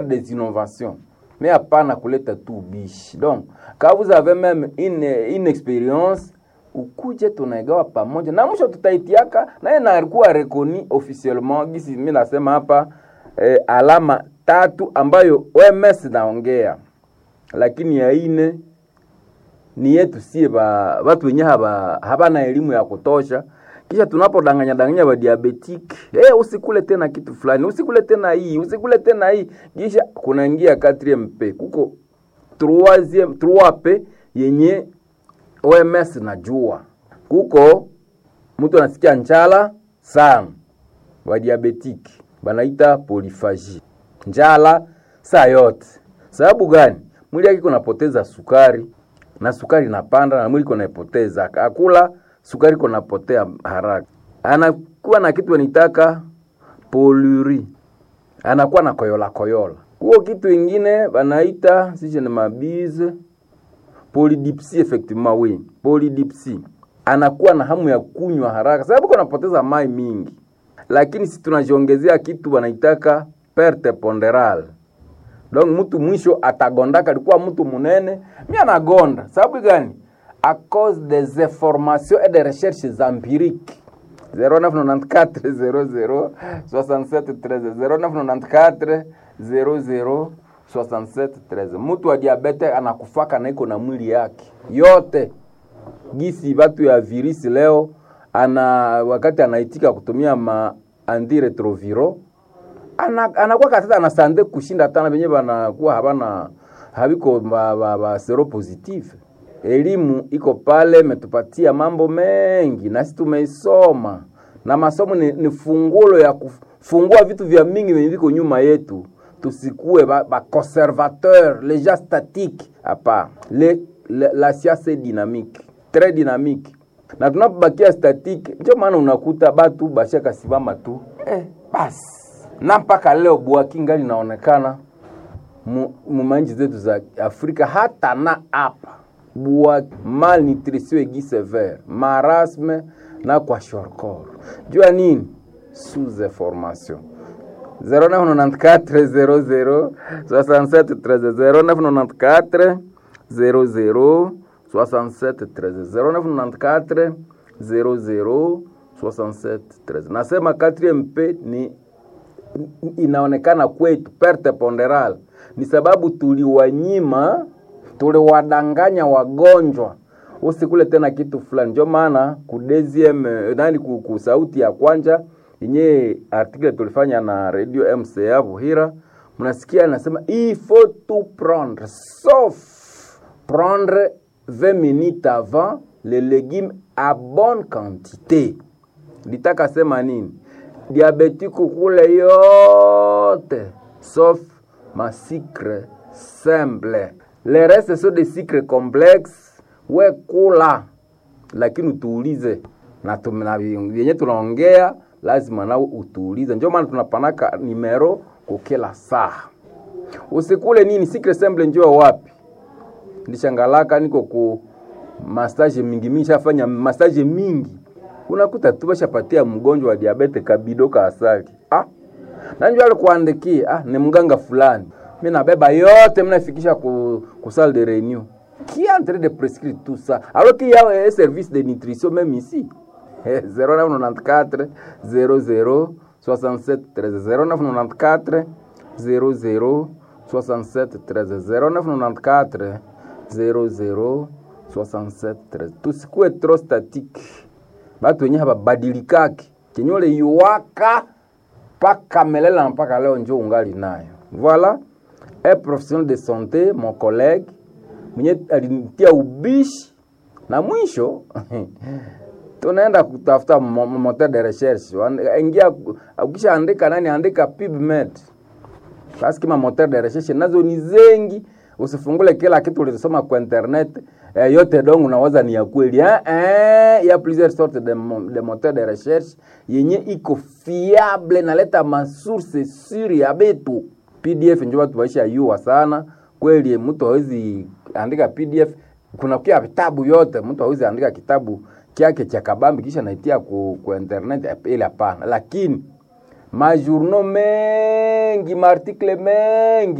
des innovations mais hapana kuleta tu ubishi donc quand vous avez même une, une expérience ukuje tunaigawa pamoja na mwisho tutaitiaka naye nakuwa rekoni officiellement gisi mi nasema hapa eh, alama tatu ambayo OMS naongea lakini ya ine ni yetu sie ba watu wenye haba habana elimu ya kutosha kisha tunapodanganya danganya ba diabetic eh usikule tena kitu fulani usikule tena hii usikule tena hii kisha kunaingia 4MP kuko 3 3P yenye OMS najua kuko mtu anasikia njala sana wa diabetic banaita poliphagie njala saa yote sababu gani mwili yake kunapoteza sukari na sukari inapanda na mwili kunaipoteza akula sukari kunapotea haraka anakuwa na kitu anitaka poluri anakuwa na koyola koyola huo kitu ingine banaita sije ni mabize polydipsie effectivement oui polydipsie anakuwa na hamu ya kunywa haraka sababu kunapoteza mai mingi lakini si tunajiongezea kitu wanaitaka perte ponderale donc mtu mwisho atagondaka alikuwa mtu munene mi anagonda sababu gani a cause des informations et des recherches empiriques 0994 00 67 13 0994 00 67 13 mtu wa diabete anakufaka na iko na mwili yake yote gisi batu ya virisi leo ana wakati anaitika kutumia ma antiretroviro ana, anakuwa katata anasande kushinda tana benye banakuwa habana habiko ba, ba, ba sero positive. Elimu iko pale, metupatia mambo mengi nasi tumeisoma, na masomo ni, ni fungulo ya kufungua vitu vya mingi venye viko nyuma yetu, tusikue ba, ba conservateur les gens statiques hapa. Le, le, la siasa dynamique très dynamique, na tunapobakia statique, ndio maana unakuta batu bashaka simama tu eh, basi na mpaka leo bwaki ngali inaonekana mumanji zetu za Afrika hata na hapa bwaki, malnutrition egi severe, marasme na kwa shorkor. Jua nini? sous information 0994 00 67 13 0994 00 67 13 0994 00 67 13. Nasema 4MP ni inaonekana kwetu perte ponderal ni sababu tuliwanyima, tuliwadanganya wagonjwa usikule tena kitu fulani. Ndio maana ku deuxième nani ku, ku sauti ya kwanja yenye article tulifanya na radio MCA Buhira, mnasikia anasema il faut tout prendre sauf prendre 20 minutes avant les légumes à bonne quantité. Litaka sema nini? diabetiku kule yote sauf ma sucre simple. Le reste sont des sucres complexes, we kula, lakini utuulize na vyenye tunaongea lazima nao utuulize. Ndio maana tunapanaka nimero kukila saa. Usikule nini sucre simple, njoo wapi? Ndishangalaka niko ku massage mingi mingi, shafanya massage mingi unakuta tu bashapatia mgonjwa wa diabete kabido ka asali ah, nanjua alikuandikia ah, ni mganga fulani, mi nabeba yote mnafikisha ku, ku salle de réunion qui est en train de prescrire tout ça alors qu'il y a un service de nutrition même ici 0994 00 67 13 0994 00 67 13 0994 00 67 13 tusikue trop statique batu wenye hababadilikaki chenye ule yuwaka mpaka melela mpaka leo njo ungali nayo. Voilà un professionnel de santé mon collègue mwenye alinitia ubishi na mwisho tunaenda kutafuta moteur de recherche, ingia ukisha andika nani, andika PubMed basi kama moteur de recherche nazo ni zengi, usifungule kila kitu ulisoma kwa internet eh, yote dongo unawaza ni ya kweli eh, eh, ya plusieurs sortes de, de moteur de recherche yenye iko fiable naleta masource suri ya betu. PDF njo watu waisha yua sana kweli, mtu hawezi andika PDF. Kuna kia vitabu yote, mtu hawezi andika kitabu kyake cha kabambi kisha naitia ku, ku internet ile, hapana. Lakini majournaux mengi maartikle mengi